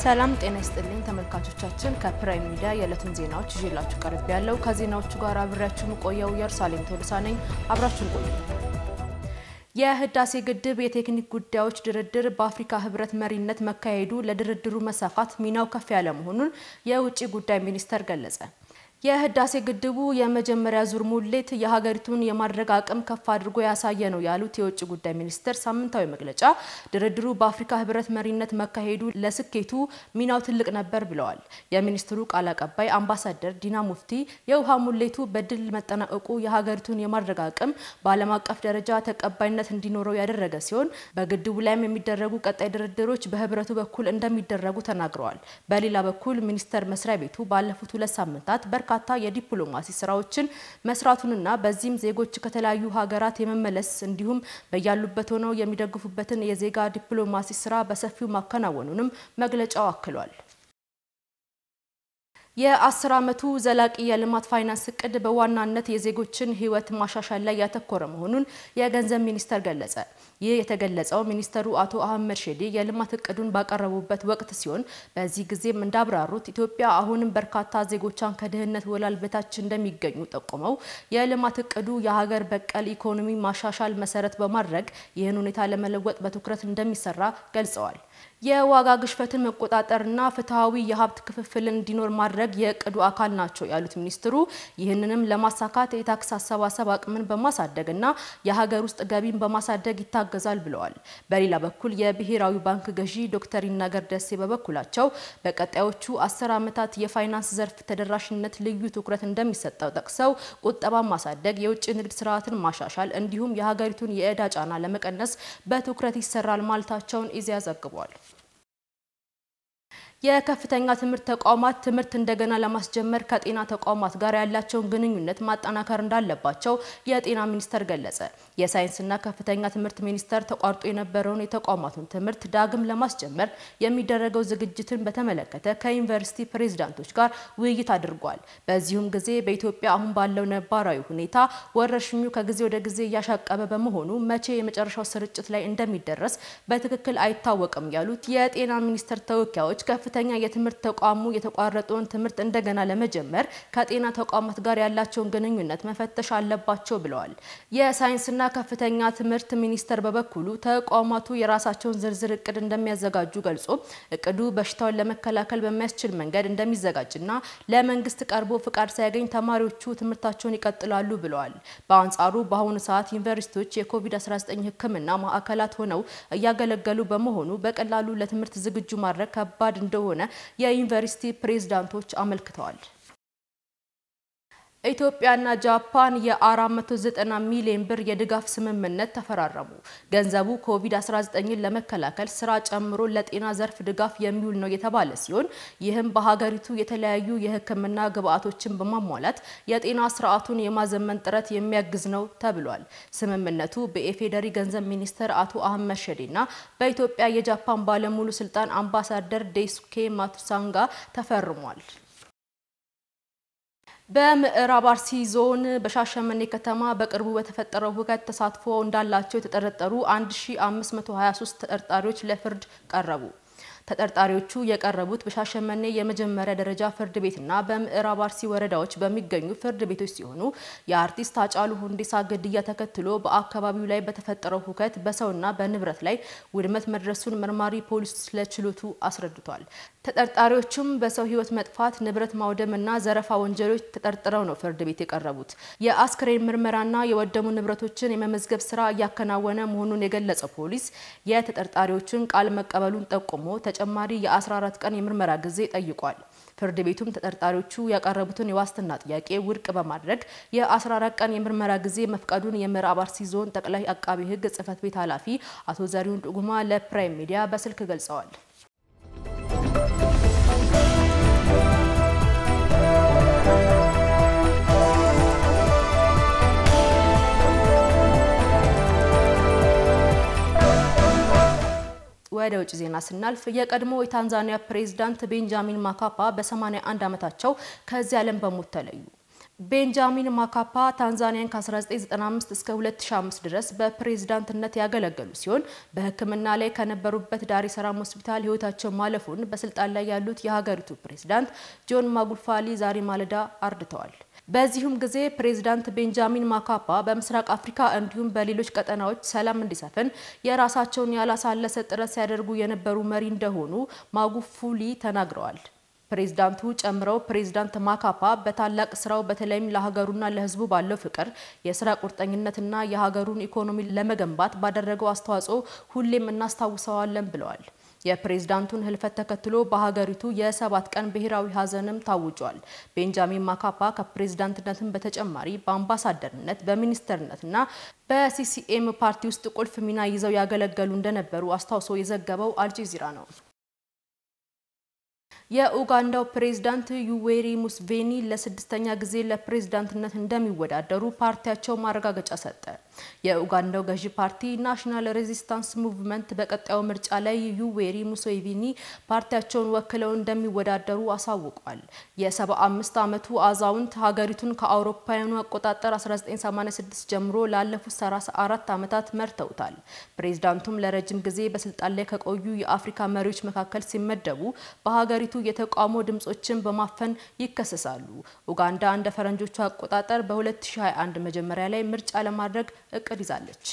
ሰላም ጤና ይስጥልኝ ተመልካቾቻችን፣ ከፕራይም ሚዲያ የዕለቱን ዜናዎች ይዤላችሁ ቀርብ ያለው ከዜናዎቹ ጋር አብሬያችሁ የምቆየው ኢየሩሳሌም ቶልሳ ነኝ። አብራችሁን ቆዩ። የህዳሴ ግድብ የቴክኒክ ጉዳዮች ድርድር በአፍሪካ ህብረት መሪነት መካሄዱ ለድርድሩ መሳካት ሚናው ከፍ ያለ መሆኑን የውጭ ጉዳይ ሚኒስቴር ገለጸ። የህዳሴ ግድቡ የመጀመሪያ ዙር ሙሌት የሀገሪቱን የማድረግ አቅም ከፍ አድርጎ ያሳየ ነው ያሉት የውጭ ጉዳይ ሚኒስቴር ሳምንታዊ መግለጫ ድርድሩ በአፍሪካ ህብረት መሪነት መካሄዱ ለስኬቱ ሚናው ትልቅ ነበር ብለዋል። የሚኒስትሩ ቃል አቀባይ አምባሳደር ዲና ሙፍቲ የውሃ ሙሌቱ በድል መጠናቀቁ የሀገሪቱን የማድረግ አቅም በዓለም አቀፍ ደረጃ ተቀባይነት እንዲኖረው ያደረገ ሲሆን በግድቡ ላይም የሚደረጉ ቀጣይ ድርድሮች በህብረቱ በኩል እንደሚደረጉ ተናግረዋል። በሌላ በኩል ሚኒስቴር መስሪያ ቤቱ ባለፉት ሁለት ሳምንታት በርካታ የዲፕሎማሲ ስራዎችን መስራቱንና በዚህም ዜጎች ከተለያዩ ሀገራት የመመለስ እንዲሁም በያሉበት ሆነው የሚደግፉበትን የዜጋ ዲፕሎማሲ ስራ በሰፊው ማከናወኑንም መግለጫው አክሏል። የአስር ዓመቱ ዘላቂ የልማት ፋይናንስ እቅድ በዋናነት የዜጎችን ህይወት ማሻሻል ላይ ያተኮረ መሆኑን የገንዘብ ሚኒስቴር ገለጸ። ይህ የተገለጸው ሚኒስተሩ አቶ አህመድ ሼዴ የልማት እቅዱን ባቀረቡበት ወቅት ሲሆን በዚህ ጊዜም እንዳብራሩት ኢትዮጵያ አሁንም በርካታ ዜጎቿን ከድህነት ወለል በታች እንደሚገኙ ጠቁመው የልማት እቅዱ የሀገር በቀል ኢኮኖሚ ማሻሻል መሰረት በማድረግ ይህን ሁኔታ ለመለወጥ በትኩረት እንደሚሰራ ገልጸዋል። የዋጋ ግሽበትን መቆጣጠርና ፍትሐዊ የሀብት ክፍፍልን እንዲኖር ማድረግ የእቅዱ አካል ናቸው ያሉት ሚኒስትሩ ይህንንም ለማሳካት የታክስ አሰባሰብ አቅምን በማሳደግና የሀገር ውስጥ ገቢን በማሳደግ ይታገዛል ብለዋል። በሌላ በኩል የብሔራዊ ባንክ ገዢ ዶክተር ይናገር ደሴ በበኩላቸው በቀጣዮቹ አስር ዓመታት የፋይናንስ ዘርፍ ተደራሽነት ልዩ ትኩረት እንደሚሰጠው ጠቅሰው ቁጠባን ማሳደግ፣ የውጭ ንግድ ስርዓትን ማሻሻል እንዲሁም የሀገሪቱን የዕዳ ጫና ለመቀነስ በትኩረት ይሰራል ማለታቸውን ኢዜአ ዘግቧል። የከፍተኛ ትምህርት ተቋማት ትምህርት እንደገና ለማስጀመር ከጤና ተቋማት ጋር ያላቸውን ግንኙነት ማጠናከር እንዳለባቸው የጤና ሚኒስቴር ገለጸ። የሳይንስና ከፍተኛ ትምህርት ሚኒስቴር ተቋርጦ የነበረውን የተቋማቱን ትምህርት ዳግም ለማስጀመር የሚደረገው ዝግጅትን በተመለከተ ከዩኒቨርሲቲ ፕሬዝዳንቶች ጋር ውይይት አድርጓል። በዚሁም ጊዜ በኢትዮጵያ አሁን ባለው ነባራዊ ሁኔታ ወረርሽኙ ከጊዜ ወደ ጊዜ እያሻቀበ በመሆኑ መቼ የመጨረሻው ስርጭት ላይ እንደሚደረስ በትክክል አይታወቅም ያሉት የጤና ሚኒስቴር ተወካዮች ከፍተኛ የትምህርት ተቋሙ የተቋረጠውን ትምህርት እንደገና ለመጀመር ከጤና ተቋማት ጋር ያላቸውን ግንኙነት መፈተሽ አለባቸው ብለዋል። የሳይንስና ከፍተኛ ትምህርት ሚኒስቴር በበኩሉ ተቋማቱ የራሳቸውን ዝርዝር እቅድ እንደሚያዘጋጁ ገልጾ እቅዱ በሽታውን ለመከላከል በሚያስችል መንገድ እንደሚዘጋጅና ለመንግስት ቀርቦ ፍቃድ ሳያገኝ ተማሪዎቹ ትምህርታቸውን ይቀጥላሉ ብለዋል። በአንጻሩ በአሁኑ ሰዓት ዩኒቨርሲቲዎች የኮቪድ-19 ሕክምና ማዕከላት ሆነው እያገለገሉ በመሆኑ በቀላሉ ለትምህርት ዝግጁ ማድረግ ከባድ እንደሆነ የዩኒቨርሲቲ ፕሬዝዳንቶች አመልክተዋል። ኢትዮጵያና ጃፓን የ490 ሚሊዮን ብር የድጋፍ ስምምነት ተፈራረሙ። ገንዘቡ ኮቪድ-19ን ለመከላከል ስራ ጨምሮ ለጤና ዘርፍ ድጋፍ የሚውል ነው የተባለ ሲሆን ይህም በሀገሪቱ የተለያዩ የሕክምና ግብዓቶችን በማሟላት የጤና ስርዓቱን የማዘመን ጥረት የሚያግዝ ነው ተብሏል። ስምምነቱ በኢፌዴሪ ገንዘብ ሚኒስትር አቶ አህመድ ሸዴና በኢትዮጵያ የጃፓን ባለሙሉ ስልጣን አምባሳደር ዴሱኬ ማቱሳንጋ ተፈርሟል። በምዕራብ አርሲ ዞን በሻሸመኔ ከተማ በቅርቡ በተፈጠረው ሁከት ተሳትፎ እንዳላቸው የተጠረጠሩ 1523 ተጠርጣሪዎች ለፍርድ ቀረቡ። ተጠርጣሪዎቹ የቀረቡት በሻሸመኔ የመጀመሪያ ደረጃ ፍርድ ቤትና በምዕራብ አርሲ ወረዳዎች በሚገኙ ፍርድ ቤቶች ሲሆኑ የአርቲስት ሃጫሉ ሁንዴሳ ግድያ ተከትሎ በአካባቢው ላይ በተፈጠረው ሁከት በሰውና በንብረት ላይ ውድመት መድረሱን መርማሪ ፖሊስ ለችሎቱ አስረድቷል። ተጠርጣሪዎቹም በሰው ሕይወት መጥፋት፣ ንብረት ማውደምና ዘረፋ ወንጀሎች ተጠርጥረው ነው ፍርድ ቤት የቀረቡት። የአስክሬን ምርመራና የወደሙ ንብረቶችን የመመዝገብ ስራ እያከናወነ መሆኑን የገለጸው ፖሊስ የተጠርጣሪዎችን ቃል መቀበሉን ጠቁሞ ተጨማሪ የ14 ቀን የምርመራ ጊዜ ጠይቋል። ፍርድ ቤቱም ተጠርጣሪዎቹ ያቀረቡትን የዋስትና ጥያቄ ውድቅ በማድረግ የ14 ቀን የምርመራ ጊዜ መፍቀዱን የምዕራብ አርሲ ዞን ጠቅላይ አቃቢ ሕግ ጽሕፈት ቤት ኃላፊ አቶ ዘሪሁን ዱጉማ ለፕራይም ሚዲያ በስልክ ገልጸዋል። ወደ ውጭ ዜና ስናልፍ የቀድሞ የታንዛኒያ ፕሬዝዳንት ቤንጃሚን ማካፓ በ81 ዓመታቸው ከዚህ ዓለም በሞት ተለዩ። ቤንጃሚን ማካፓ ታንዛኒያን ከ1995 እስከ 2005 ድረስ በፕሬዝዳንትነት ያገለገሉ ሲሆን በሕክምና ላይ ከነበሩበት ዳሬ ሰላም ሆስፒታል ሕይወታቸው ማለፉን በስልጣን ላይ ያሉት የሀገሪቱ ፕሬዝዳንት ጆን ማጉፋሊ ዛሬ ማለዳ አርድተዋል። በዚሁም ጊዜ ፕሬዝዳንት ቤንጃሚን ማካፓ በምስራቅ አፍሪካ እንዲሁም በሌሎች ቀጠናዎች ሰላም እንዲሰፍን የራሳቸውን ያላሳለሰ ጥረት ሲያደርጉ የነበሩ መሪ እንደሆኑ ማጉፉሊ ተናግረዋል። ፕሬዝዳንቱ ጨምረው ፕሬዝዳንት ማካፓ በታላቅ ስራው በተለይም ለሀገሩና ለሕዝቡ ባለው ፍቅር፣ የስራ ቁርጠኝነትና የሀገሩን ኢኮኖሚ ለመገንባት ባደረገው አስተዋጽኦ ሁሌም እናስታውሰዋለን ብለዋል። የፕሬዝዳንቱን ህልፈት ተከትሎ በሀገሪቱ የሰባት ቀን ብሔራዊ ሀዘንም ታውጇል። ቤንጃሚን ማካፓ ከፕሬዝዳንትነትም በተጨማሪ በአምባሳደርነት በሚኒስተርነትና በሲሲኤም ፓርቲ ውስጥ ቁልፍ ሚና ይዘው ያገለገሉ እንደነበሩ አስታውሶ የዘገበው አልጀዚራ ነው። የኡጋንዳው ፕሬዝዳንት ዩዌሪ ሙስቬኒ ለስድስተኛ ጊዜ ለፕሬዝዳንትነት እንደሚወዳደሩ ፓርቲያቸው ማረጋገጫ ሰጠ። የኡጋንዳው ገዢ ፓርቲ ናሽናል ሬዚስታንስ ሙቭመንት በቀጣዩ ምርጫ ላይ ዩዌሪ ሙሴቪኒ ፓርቲያቸውን ወክለው እንደሚወዳደሩ አሳውቋል። የ75 ዓመቱ አዛውንት ሀገሪቱን ከአውሮፓውያኑ አቆጣጠር 1986 ጀምሮ ላለፉት 34 ዓመታት መርተውታል። ፕሬዝዳንቱም ለረጅም ጊዜ በስልጣን ላይ ከቆዩ የአፍሪካ መሪዎች መካከል ሲመደቡ በሀገሪቱ የተቃውሞ ድምጾችን በማፈን ይከሰሳሉ። ኡጋንዳ እንደ ፈረንጆቹ አቆጣጠር በ2021 መጀመሪያ ላይ ምርጫ ለማድረግ እቅድ ይዛለች።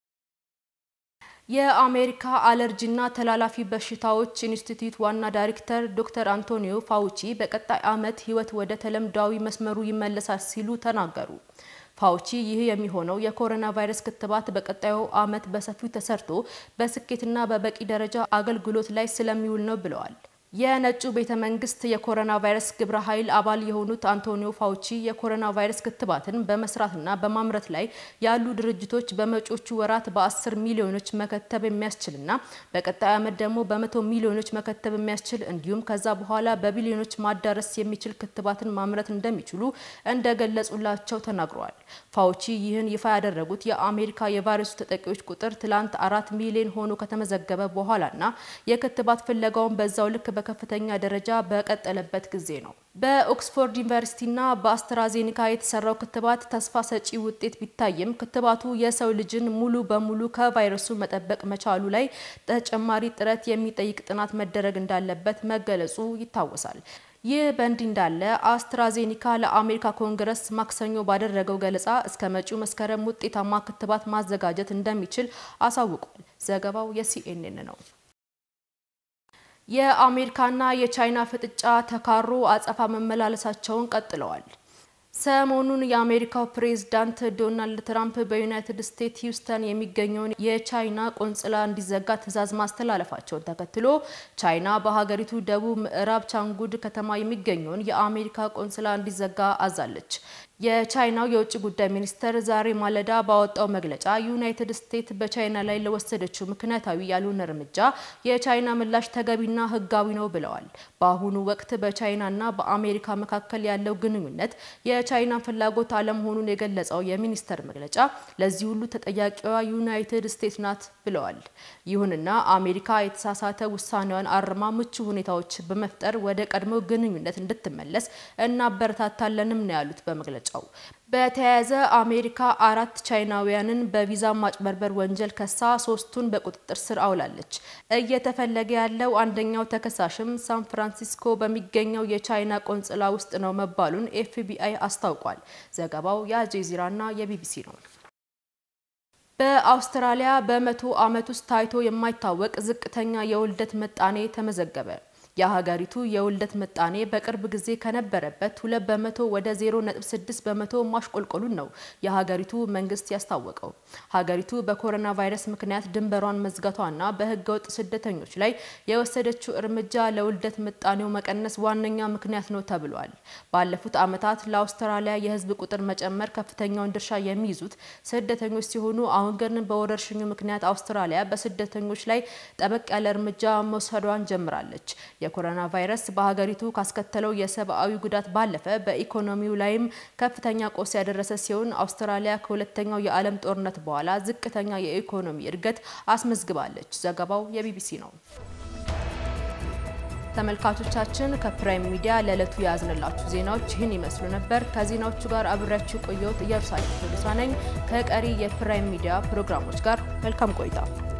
የአሜሪካ አለርጂና ተላላፊ በሽታዎች ኢንስቲትዩት ዋና ዳይሬክተር ዶክተር አንቶኒዮ ፋውቺ በቀጣይ ዓመት ሕይወት ወደ ተለምዳዊ መስመሩ ይመለሳል ሲሉ ተናገሩ። ፋውቺ ይህ የሚሆነው የኮሮና ቫይረስ ክትባት በቀጣዩ ዓመት በሰፊው ተሰርቶ በስኬትና በበቂ ደረጃ አገልግሎት ላይ ስለሚውል ነው ብለዋል። የነጩ ቤተ መንግስት የኮሮና ቫይረስ ግብረ ኃይል አባል የሆኑት አንቶኒዮ ፋውቺ የኮሮና ቫይረስ ክትባትን በመስራትና በማምረት ላይ ያሉ ድርጅቶች በመጪዎቹ ወራት በአስር ሚሊዮኖች መከተብ የሚያስችልና በቀጣይ ዓመት ደግሞ በመቶ ሚሊዮኖች መከተብ የሚያስችል እንዲሁም ከዛ በኋላ በቢሊዮኖች ማዳረስ የሚችል ክትባትን ማምረት እንደሚችሉ እንደገለጹላቸው ተናግረዋል። ፋውቺ ይህን ይፋ ያደረጉት የአሜሪካ የቫይረሱ ተጠቂዎች ቁጥር ትላንት አራት ሚሊዮን ሆኖ ከተመዘገበ በኋላና የክትባት ፍለጋውን በዛው ልክ በከፍተኛ ደረጃ በቀጠለበት ጊዜ ነው። በኦክስፎርድ ዩኒቨርሲቲና በአስትራዜኒካ የተሰራው ክትባት ተስፋ ሰጪ ውጤት ቢታይም ክትባቱ የሰው ልጅን ሙሉ በሙሉ ከቫይረሱ መጠበቅ መቻሉ ላይ ተጨማሪ ጥረት የሚጠይቅ ጥናት መደረግ እንዳለበት መገለጹ ይታወሳል። ይህ በእንዲህ እንዳለ አስትራዜኒካ ለአሜሪካ ኮንግረስ ማክሰኞ ባደረገው ገለጻ እስከ መጪው መስከረም ውጤታማ ክትባት ማዘጋጀት እንደሚችል አሳውቋል። ዘገባው የሲኤንኤን ነው። የአሜሪካና የቻይና ፍጥጫ ተካሮ አጸፋ መመላለሳቸውን ቀጥለዋል። ሰሞኑን የአሜሪካው ፕሬዝዳንት ዶናልድ ትራምፕ በዩናይትድ ስቴትስ ሂውስተን የሚገኘውን የቻይና ቆንጽላ እንዲዘጋ ትዕዛዝ ማስተላለፋቸውን ተከትሎ ቻይና በሀገሪቱ ደቡብ ምዕራብ ቻንጉድ ከተማ የሚገኘውን የአሜሪካ ቆንጽላ እንዲዘጋ አዛለች። የቻይናው የውጭ ጉዳይ ሚኒስተር ዛሬ ማለዳ ባወጣው መግለጫ ዩናይትድ ስቴትስ በቻይና ላይ ለወሰደችው ምክንያታዊ ያልሆነ እርምጃ የቻይና ምላሽ ተገቢና ሕጋዊ ነው ብለዋል። በአሁኑ ወቅት በቻይናና በአሜሪካ መካከል ያለው ግንኙነት የቻይና ፍላጎት አለመሆኑን የገለጸው የሚኒስተር መግለጫ ለዚህ ሁሉ ተጠያቂዋ ዩናይትድ ስቴትስ ናት ብለዋል። ይሁንና አሜሪካ የተሳሳተ ውሳኔዋን አርማ ምቹ ሁኔታዎች በመፍጠር ወደ ቀድሞ ግንኙነት እንድትመለስ እናበረታታለንም ነው ያሉት በመግለጫው። በተያያዘ አሜሪካ አራት ቻይናውያንን በቪዛ ማጭበርበር ወንጀል ከሳ ሶስቱን በቁጥጥር ስር አውላለች። እየተፈለገ ያለው አንደኛው ተከሳሽም ሳን ፍራንሲስኮ በሚገኘው የቻይና ቆንጽላ ውስጥ ነው መባሉን ኤፍቢአይ አስታውቋል። ዘገባው የአልጄዚራና የቢቢሲ ነው። በአውስትራሊያ በመቶ ዓመት ውስጥ ታይቶ የማይታወቅ ዝቅተኛ የውልደት ምጣኔ ተመዘገበ። የሀገሪቱ የውልደት ምጣኔ በቅርብ ጊዜ ከነበረበት ሁለት በመቶ ወደ ዜሮ ነጥብ ስድስት በመቶ ማሽቆልቆሉን ነው የሀገሪቱ መንግስት ያስታወቀው። ሀገሪቱ በኮሮና ቫይረስ ምክንያት ድንበሯን መዝጋቷና በህገወጥ ስደተኞች ላይ የወሰደችው እርምጃ ለውልደት ምጣኔው መቀነስ ዋነኛ ምክንያት ነው ተብሏል። ባለፉት ዓመታት ለአውስትራሊያ የህዝብ ቁጥር መጨመር ከፍተኛውን ድርሻ የሚይዙት ስደተኞች ሲሆኑ አሁን ግን በወረርሽኙ ምክንያት አውስትራሊያ በስደተኞች ላይ ጠበቅ ያለ እርምጃ መውሰዷን ጀምራለች። የኮሮና ቫይረስ በሀገሪቱ ካስከተለው የሰብአዊ ጉዳት ባለፈ በኢኮኖሚው ላይም ከፍተኛ ቆስ ያደረሰ ሲሆን አውስትራሊያ ከሁለተኛው የዓለም ጦርነት በኋላ ዝቅተኛ የኢኮኖሚ እድገት አስመዝግባለች። ዘገባው የቢቢሲ ነው። ተመልካቾቻችን ከፕራይም ሚዲያ ለዕለቱ የያዝንላችሁ ዜናዎች ይህን ይመስሉ ነበር። ከዜናዎቹ ጋር አብሬያችሁ ቆየሁት። ኢየሩሳሌም ቶሎሳ ነኝ። ከቀሪ የፕራይም ሚዲያ ፕሮግራሞች ጋር መልካም ቆይታ